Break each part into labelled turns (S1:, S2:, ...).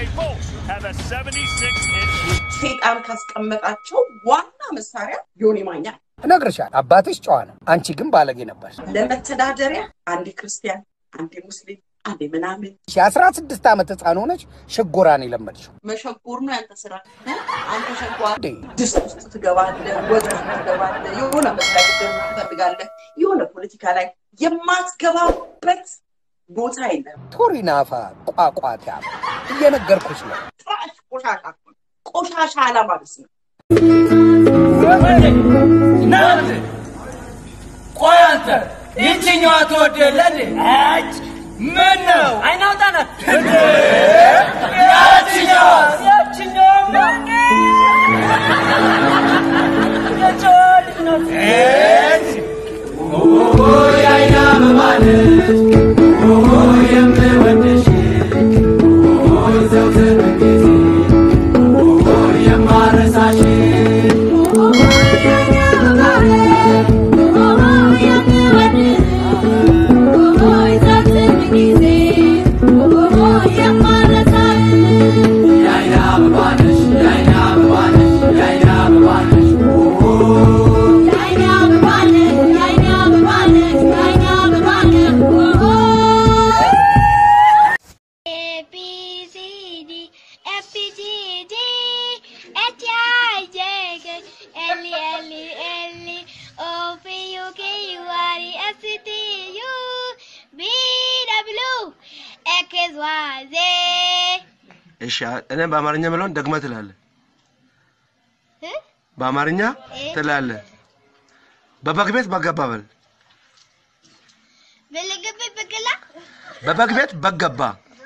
S1: both have a 76 inch
S2: ሴጣን ካስቀመጣቸው ዋና መሳሪያ ዮኒ ማኛ ነው።
S3: እነግርሻለሁ፣ አባትሽ ጨዋ ነው፣ አንቺ ግን ባለጌ ነበር።
S2: ለመተዳደሪያ አንዴ ክርስቲያን፣ አንዴ ሙስሊም፣ አንዴ ምናምን
S3: የአስራ ስድስት ዓመት ህፃን ሆነች ሽጎራን የለመድሽው
S2: መሸጎር ነው ያንተ ስራ። አንተ ሸጓር
S3: እንዴ?
S2: ድስት ውስጥ ትገባለህ፣ ወጥ ውስጥ ትገባለህ፣ የሆነ መስሪያ ጉዳይ ትፈልጋለህ፣ የሆነ ፖለቲካ ላይ የማትገባበት ቦታ የለም።
S3: ቶሪናፋ ቋቋታ እየነገርኩሽ ነው።
S2: ጥራሽ ቆሻሻ እኮ ነው። ቆሻሻ አላማብስ ነው።
S4: ናት ቆይ አንተ ይችኛዋ ትወደለህ አጭ ምን ነው አይናውጣ ናት ያችኛዋ ያችኛዋ የጨዋ ልጅ ናት የአይና መባነች የምወድሽ ዘውትር ጊዜ የማረሳሽ የአይና አበባ ነሽ የአይና አበባ ነሽ የአይና አበባ ነሽ
S5: A B C D F G G D H I J K L L L O P U Q R S T U V W X Y Z
S6: እሺ እኔ በአማርኛ ምለውን ደግመህ ትላለህ።
S5: እ?
S6: በአማርኛ
S5: እ?
S6: ትላለህ። በበግ ቤት በገባ በል።
S5: በልግብ ብቅላ
S6: በበግ ቤት በግ ገባ።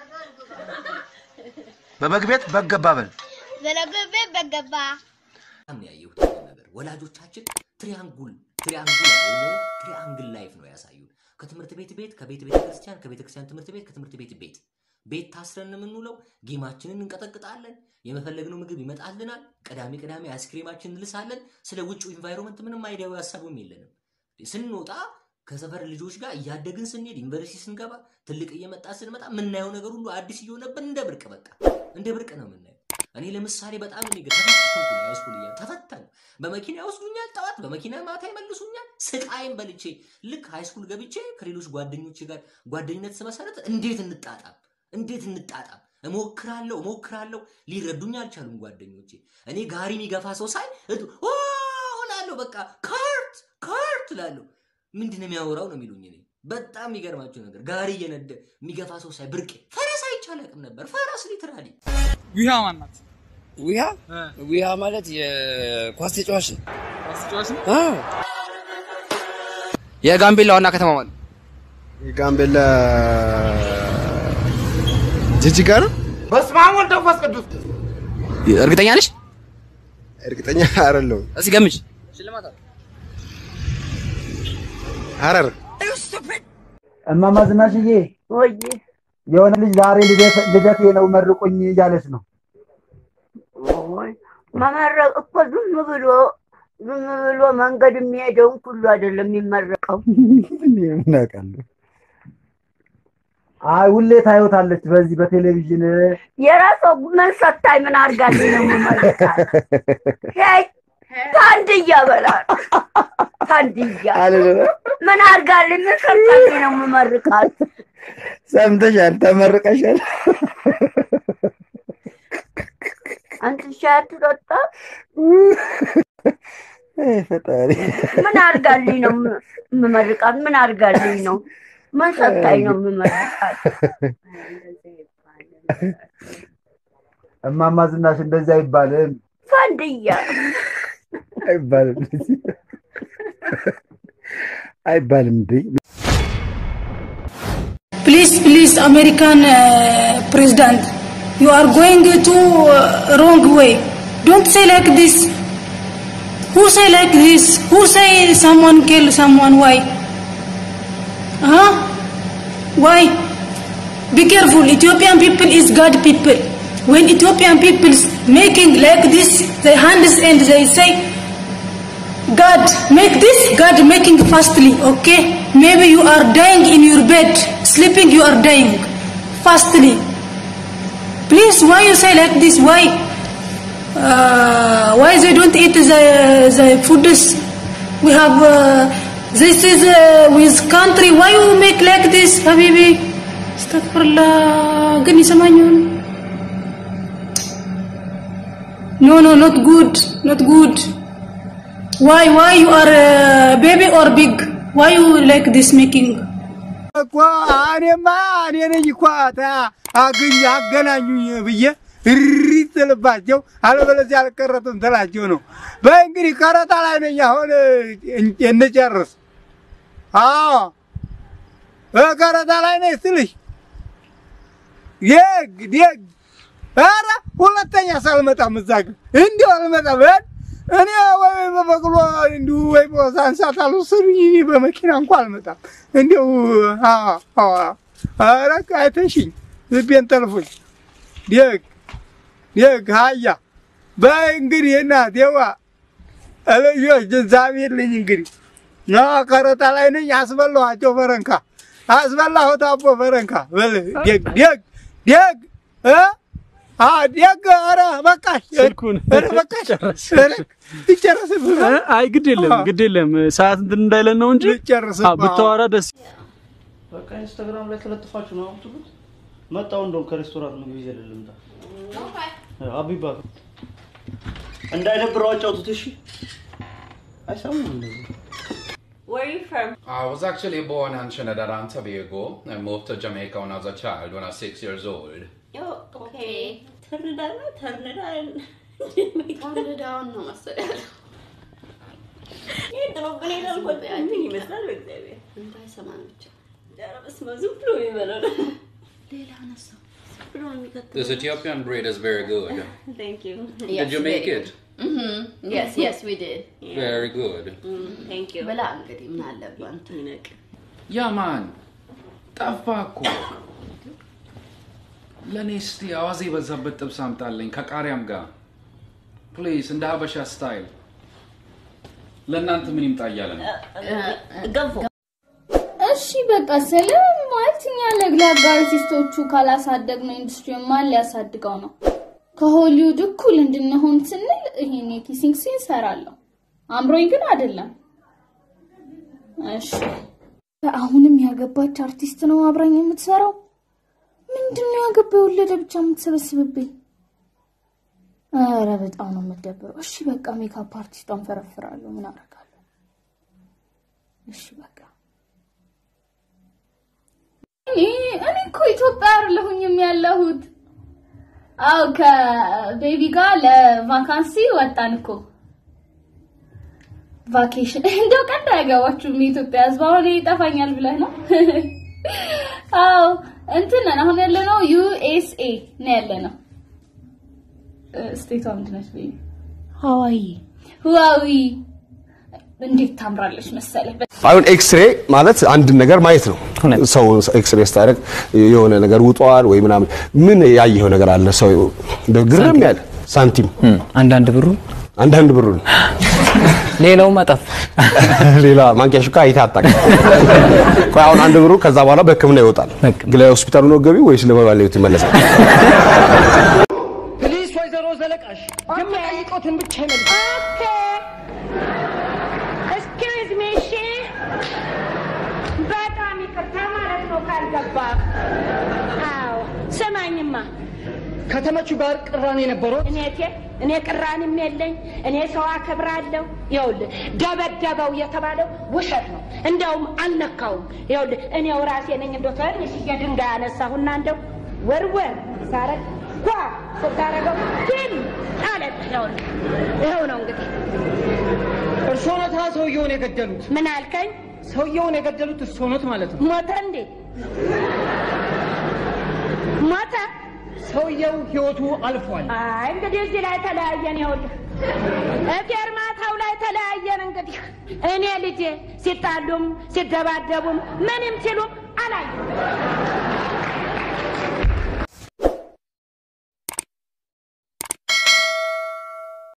S6: በበግ ቤት በግ ገባ በል።
S5: በልግብ በገባ
S7: በጣም ነው ያየሁት ይሄን ነገር። ወላጆቻችን ትሪያንጉል ትሪያንጉል ወይም ደግሞ ትሪያንግል ላይፍ ነው ያሳዩን። ከትምህርት ቤት ቤት፣ ከቤት ቤተ ክርስቲያን፣ ከቤተ ክርስቲያን ትምህርት ቤት፣ ከትምህርት ቤት ቤት። ቤት ታስረን ነው የምንውለው። ጌማችንን እንቀጠቅጣለን። የመፈለግነው ምግብ ይመጣልናል። ቅዳሜ ቅዳሜ አይስክሬማችን እንልሳለን። ስለ ውጭው ኢንቫይሮንመንት ምንም አይዲያዊ ሀሳቡም የለንም። ስንወጣ ከሰፈር ልጆች ጋር እያደግን ስንሄድ ዩኒቨርሲቲ ስንገባ ትልቅ እየመጣ ስንመጣ የምናየው ነገር ሁሉ አዲስ እየሆነብን እንደ ብርቅ በቃ እንደ ብርቅ ነው የምናየው። እኔ ለምሳሌ በጣም እኔ ግን ተፈተንኩ ነው ሃይስኩል እያለሁ ተፈተንኩ። በመኪና ይወስዱኛል፣ ጠዋት በመኪና ማታ ይመልሱኛል። ስቃይም በልቼ ልክ ሃይስኩል ገብቼ ከሌሎች ጓደኞቼ ጋር ጓደኝነት ስመሰረት እንዴት እንጣጣም እንዴት እንጣጣም እሞክራለሁ እሞክራለሁ። ሊረዱኝ አልቻሉም ጓደኞቼ። እኔ ጋሪ የሚገፋ ሰው ሳይ እቱ- ኦ እላለሁ፣ በቃ ካርት ካርት እላለሁ። ምንድን ነው የሚያወራው ነው የሚሉኝ። እኔ በጣም የሚገርማቸው ነገር ጋሪ እየነደ የሚገፋ ሰው ሳይ ብርቄ ፈረስ አይቻል አቅም ነበር። ፈረስ ሊትራሊ
S8: ዊሃ ማናት?
S9: ዊሃ ዊሃ ማለት የኳስ ተጫዋች ነው።
S8: አስጫዋች ነው።
S9: አዎ
S8: የጋምቤላ ዋና ከተማ ማለት
S6: የጋምቤላ ጅጅጋ ነው።
S4: በስመ አብ ወልድ ወመንፈስ ቅዱስ
S8: እርግጠኛ ነሽ?
S6: እርግጠኛ አይደለሁም።
S8: እስኪ ገምች።
S6: ሐረር
S10: እማማ ዝናሽዬ
S11: ወይ
S10: የሆነ ልጅ ዛሬ ልደት- ልደቴ ነው መርቁኝ እያለች ነው።
S11: ወይ መመረቅ እኮ ዝም ብሎ ዝም ብሎ መንገድ የሚሄደውን ሁሉ አይደለም የሚመረቀው።
S10: እኔ ምን አውቃለሁ? አይ ሁሌ ታዩታለች በዚህ በቴሌቪዥን
S11: የራሷ ምን ሰታኝ ምን አድርጋልኝ ነው የምመርቃት? ሄይ ታንድያ በላል ታንድያ ምን አድርጋልኝ ምን ሰታኝ ነው የምመርቃት?
S10: ሰምተሻል? ተመርቀሻል።
S11: አንተ ሻይ አትጠጣ?
S10: አይ ፈጣሪ
S11: ምን አድርጋልኝ ነው የም- የምመርቃት? ምን አድርጋልኝ ነው? ምን ሰታኝ ነው የምመርቃት?
S10: እማማ ዝናሽ እንደዚህ አይባልም
S11: ፋንድያ
S10: አይባልም አይባልም እንዴ
S12: Please, please, American uh, president, you are going to uh, wrong way. Don't say like this. Who say like this? Who say someone kill someone? Why? Huh? Why? Be careful. Ethiopian people is God people. When Ethiopian people making like this, their hands and they say, God, make this, God making fastly, okay? Maybe you are dying in your bed, sleeping, you are dying fastly. Please, why you say like this? Why? Uh, why they don't eat the the foods? We have uh, this is uh, with country. Why you make like this, Habibi? Astaghfirullah. ግን ይሰማኛል? No, no, not good, not good. Why, why you are uh, baby or big? Why you like this making?
S3: እኮ እኔማ እኔ ነኝ እኮ ታ- አግኝ አገናኙኝ ብዬ እሪ ትልባቸው አለበለዚያ አልቀረጥም ትላቸው ነው። በእንግዲህ ቀረጣ ላይ ነኝ። አሁን እን- እንጨርስ። አዎ በቀረጣ ላይ ነኝ ስልሽ ደግ ደግ ኧረ ሁለተኛ ሳልመጣም እዛ ግን እንዲሁ አልመጣም። እ እኔ ወይ በበቅሎ እንዲሁ ወይ በሳንሳት አልወሰዱኝ እኔ በመኪና እንኳ አልመጣም። እንዲሁ አዎ አዎ ኧረ አይተሽኝ ልቤን ጠልፎኝ ደግ ደግ ሀያ በይ እንግዲህ እናቴዋ ልጆች እግዚአብሔር ልኝ እንግዲህ ና ቀረጣ ላይ ነኝ። አስበላኋቸው ፈረንካ አስበላሁት አቦ ፈረንካ በል ደግ ደግ ደግ እ አ ደግ ኧረ በቃሽ
S13: ስልኩን
S3: ኧረ በቃሽ ኧረ ይጨርስብህ
S13: አይ ግድ የለም ግድ የለም ሰዓት እንትን እንዳይለን ነው እንጂ
S3: ልጨርስብህ
S13: አዎ፣ ብታወራ ደስ
S14: በቃ ኢንስታግራም ላይ ተለጥፋችሁ ነው አምጡት። መጣው እንደውም ከሬስቶራንት ምግብ ይዤ ልምጣ። አቢባ እንዳይደብረው አጫውቱት። እሺ አይሰሙም እንደዚህ
S15: Where are you from?
S16: I was actually born in Trinidad and Tobago and moved to Jamaica when I was a child, when I was six years old.
S15: Oh, okay. ተርንዳን ነው ተርንዳን ተርንዳን ነው መሰለኝ ያለው። ይህ ጥሩ ግን ይላል እኮ እንትን ይመስላል በእግዚአብሔር እንዳይሰማን ብቻ። ኧረ በስመ አብ ዝም ብሎ የሚበላው ነው። ሌላ አነሳው ዝም ብሎ ነው የሚከተለው።
S16: This Ethiopian bread is very good.
S15: Thank you.
S16: Did you make it?
S15: Mm-hmm. Yes, yes, we did.
S16: Very good.
S15: Mm, thank you. ብላ እንግዲህ ምን አለብህ አንተ ይነቅ
S16: Yeah, man. ጠፋ እኮ ለእኔ እስቲ አዋዜ የበዛበት ጥብስ አምጣልኝ ከቃሪያም ጋር ፕሊዝ፣ እንደ ሀበሻ ስታይል። ለእናንተ ምን ይምጣ እያለ ነው።
S15: ገንፎ
S17: እሺ በቃ ስለ ማለት እኛ ለግላጋ አርቲስቶቹ ካላሳደግነው ኢንዱስትሪ ማን ሊያሳድገው ነው? ከሆሊውድ እኩል እንድንሆን ስንል ይሄን የኪሲንግ ሲን እሰራለሁ። አምሮኝ ግን አይደለም። እሺ አሁንም ያገባች አርቲስት ነው አብራኝ የምትሰራው። ምንድን ነው ያገባ የወለደ ብቻ የምትሰበስብብኝ? ኧረ በጣም ነው የምትደብረው። እሺ በቃ ሜካፕ አርቲስቷን ፈረፍራለሁ። ምን አደርጋለሁ? እሺ በቃ እኔ እኔ እኮ ኢትዮጵያ አይደለሁኝም ያለሁት። አው ከቤቢ ጋር ለቫካንሲ ወጣን እኮ ቫኬሽን። እንደው ቀንድ አያገባችሁም የኢትዮጵያ ሕዝብ አሁን ይጠፋኛል ብለህ ነው? አው እንትን ነን አሁን ያለነው ዩኤስኤ ነው ያለነው። ስቴቷ ምንድን ነች? ቤቢ ሀዋይ ህዋዊ እንዴት ታምራለች መሰለህ።
S18: አሁን ኤክስሬ ማለት አንድን ነገር ማየት ነው። ሰው ኤክስሬ ስታደርግ የሆነ ነገር ውጧል ወይ ምናምን ምን ያየኸው ነገር አለ? ሰው እንደው ግርም ያለ ሳንቲም
S19: አንዳንድ ብሩ
S18: አንዳንድ ብሩ
S19: ሌላው መጠፍ
S18: ሌላ ማንኪያ ሹካ አይተህ አታውቅም። ቆይ አሁን አንድ ብሩ ከዛ በኋላ በሕክምና ይወጣል። ግን ለሆስፒታሉ ነው ገቢው ወይስ ለባለቤቱ ይመለሳል?
S20: ፕሊዝ ወይዘሮ ዘለቃሽ የምጠይቀውትን ብቻ ይመልሱ።
S11: ኤክስኪውዝ ሚ እሺ። በጣም ይቅርታ ማለት ነው ካልገባ። አዎ ስማኝማ
S20: ከተመቹ ጋር ቅራኔ ነበረው?
S11: እኔ ቴ እኔ ቅራኔም የለኝ። እኔ ሰው አከብራለሁ። ይኸውልህ ደበደበው የተባለው ውሸት ነው። እንደውም አልነካውም። ይኸውልህ እኔው ራሴ ነኝ እንደው ትንሽዬ ድንጋይ አነሳሁና እንደው ወርወር ሳረግ ኳ ስታረገው ግን አለት ይኸውልህ ይኸው ነው እንግዲህ
S20: እርስዎ ኖታ ሰውየውን የገደሉት?
S11: ምን አልከኝ?
S20: ሰውየውን የገደሉት እርስዎ ኖት ማለት ነው?
S11: ሞተ እንዴ? ሞተ?
S20: ሰውየው ህይወቱ አልፏል።
S11: አይ እንግዲህ እዚህ ላይ ተለያየን። ይኸውልህ ፌርማታው ላይ ተለያየን። እንግዲህ እኔ ልጄ ሲጣሉም ሲደባደቡም ምንም ሲሉም አላየሁም።